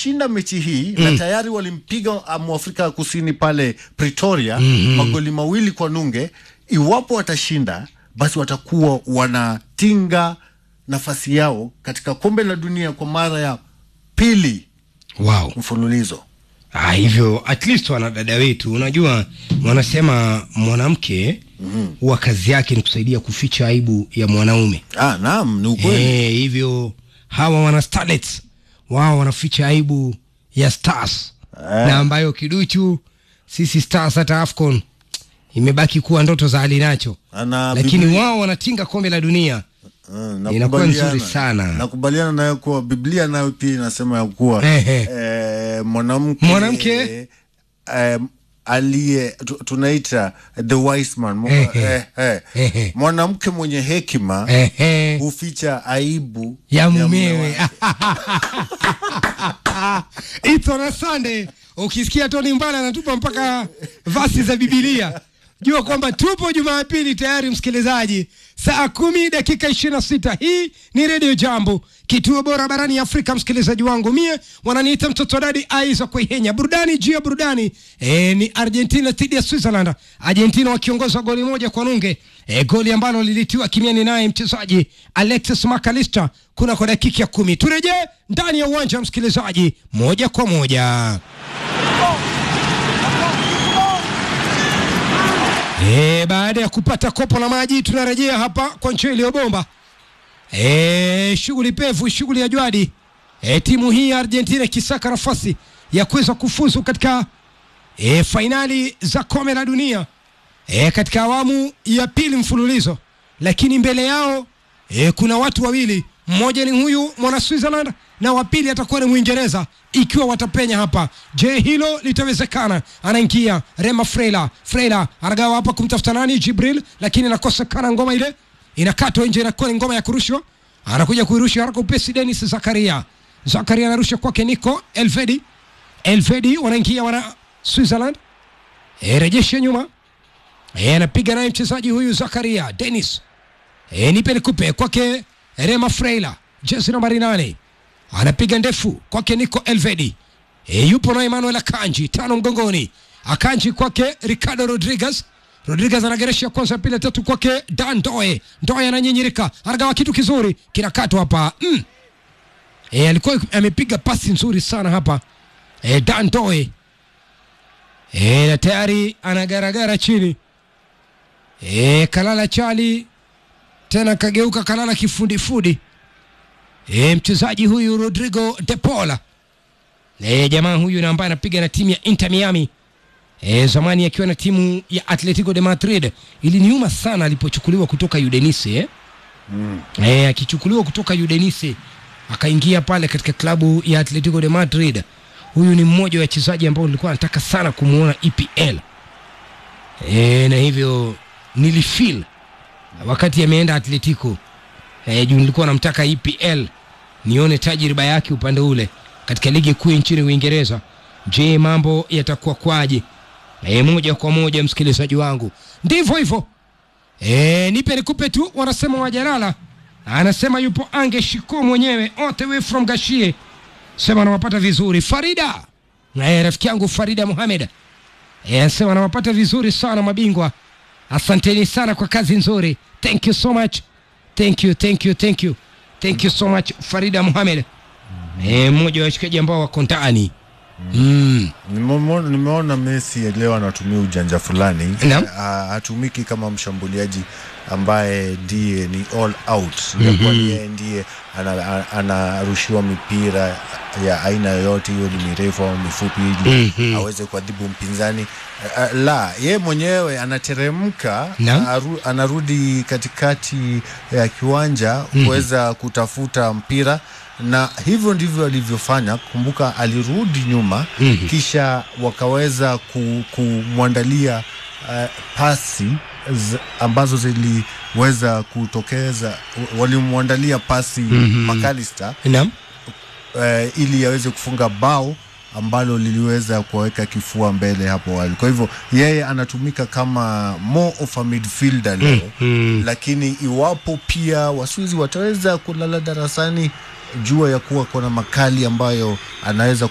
wakishinda mechi hii na tayari walimpiga uh, mwafrika kusini pale Pretoria magoli mawili kwa nunge. Iwapo watashinda, basi watakuwa wanatinga nafasi yao katika kombe la dunia kwa mara ya pili wow. mfululizo. Ah, hivyo at least wanadada wetu, unajua wanasema mwanamke huwa kazi yake ni kusaidia kuficha aibu ya mwanaume. Ah, naam, ni ukweli. Eh, hivyo hawa wana starlets wao wanaficha aibu ya stars na ambayo kiduchu sisi stars hata AFCON imebaki kuwa ndoto za alinacho, Ana lakini Biblia- wao wanatinga kombe la dunia. Ah, Inakuwa nakubaliana. nzuri sana. Nakubaliana nayo kuwa Biblia nayo pia inasema ya kuwa Ehe. eh, mwanamke Mwanamke? eh, aliye tu- tunaita the wise man Mwa- Ehe. eh, eh. Ehe. mwanamke mwenye hekima Ehe. huficha aibu ya mume mumewe wake. It's on a Sunday. Ukisikia Tony Mbala anatupa mpaka vasi za Bibilia, jua kwamba tupo Jumapili tayari, msikilizaji, saa kumi dakika ishirini na sita. Hii ni Redio Jambo, kituo bora barani Afrika. Msikilizaji wangu mie wananiita mtoto dadi Aiza Kuihenya. Burudani juu ya burudani e, ni Argentina dhidi ya Switzerland, Argentina wakiongoza goli moja kwa nunge e, goli ambalo lilitiwa kimiani naye mchezaji Alexis McAllister kuna kwa dakika ya kumi. Turejee ndani ya uwanja msikilizaji, moja kwa moja. E, baada ya kupata kopo la maji tunarejea hapa kwa nchi iliyobomba. E, shughuli pevu, shughuli ya jwadi. E, timu hii ya Argentina ikisaka nafasi ya kuweza kufuzu katika e, fainali za kombe la dunia e, katika awamu ya pili mfululizo, lakini mbele yao e, kuna watu wawili, mmoja ni huyu mwana Switzerland na wa pili atakuwa ni Mwingereza ikiwa watapenya hapa. Je, hilo litawezekana? Anaingia Rema Freila, Freila anagawa hapa kumtafuta nani? Jibril, lakini inakosekana ngoma ile, inakatwa nje, inakuwa ni ngoma ya kurushwa. Anakuja kuirusha haraka upesi, Dennis Zakaria, Zakaria anarusha kwake Nico Elvedi, Elvedi wanaingia wana Switzerland, e, rejesha nyuma E, anapiga naye mchezaji huyu Zakaria Dennis. E, nipe nikupe kwake Rema Freila, jezi nambari nane, anapiga ndefu kwake Nico Elvedi. E, yupo na Emmanuel Akanji tano mgongoni, Akanji kwake Ricardo Rodriguez. Rodriguez anageresha kwanza, pili, tatu kwake Dan Doe. Doe ananyinyirika, anagawa kitu kizuri, kinakatwa hapa mm. E, alikuwa amepiga pasi nzuri sana hapa e, Dan Doe e, na tayari anagaragara chini e, kalala chali tena kageuka kalala kifudifudi e, mchezaji huyu Rodrigo de Paula e, jamaa huyu na ambaye anapiga na timu ya Inter Miami e, zamani akiwa na timu ya Atletico de Madrid. Iliniuma sana alipochukuliwa kutoka Udinese eh? mm. e, akichukuliwa kutoka Udinese akaingia pale katika klabu ya Atletico de Madrid. Huyu ni mmoja wa wachezaji ambao nilikuwa nataka sana kumuona EPL e, na hivyo nilifeel wakati ameenda Atletico e, juu nilikuwa namtaka EPL nione tajriba yake upande ule katika ligi kuu nchini Uingereza. Je, mambo yatakuwa kwaje? E, moja kwa moja msikilizaji wangu, ndivyo hivyo. E, nipe nikupe tu, wanasema wajalala. Anasema yupo Ange Shiko mwenyewe all the way from Gashie, sema anawapata vizuri. Farida e, rafiki yangu Farida Mohamed e, anasema anawapata vizuri sana mabingwa. Asanteni sana kwa kazi nzuri, thank you so much, thank you, thank you, thank you, thank you so much Farida Mohamed e, mmoja wa washikaji ambao wako ndani mm. Nimeona, nimeona Messi leo anatumia ujanja fulani Naam. Ha- hatumiki kama mshambuliaji ambaye ndiye ni all out mm-hmm. yeye ndiye ana- ana- anarushiwa mipira ya aina yoyote hiyo ni mirefu au mifupi ili Mhm. aweze kuadhibu mpinzani Uh, la ye mwenyewe anateremka Naam. aru, anarudi katikati ya kiwanja kuweza kutafuta mpira na hivyo ndivyo alivyofanya. Kumbuka alirudi nyuma Mhm. kisha wakaweza ku- kumwandalia uh, pasi z, ambazo ziliweza kutokeza, walimwandalia pasi Mhm. McAllister Naam. uh, ili aweze kufunga bao ambalo liliweza kuwaweka kifua mbele hapo awali. Kwa hivyo yeye anatumika kama more of a midfielder leo Mm. lakini iwapo pia Waswizi wataweza kulala darasani, jua ya kuwa kuna makali ambayo anaweza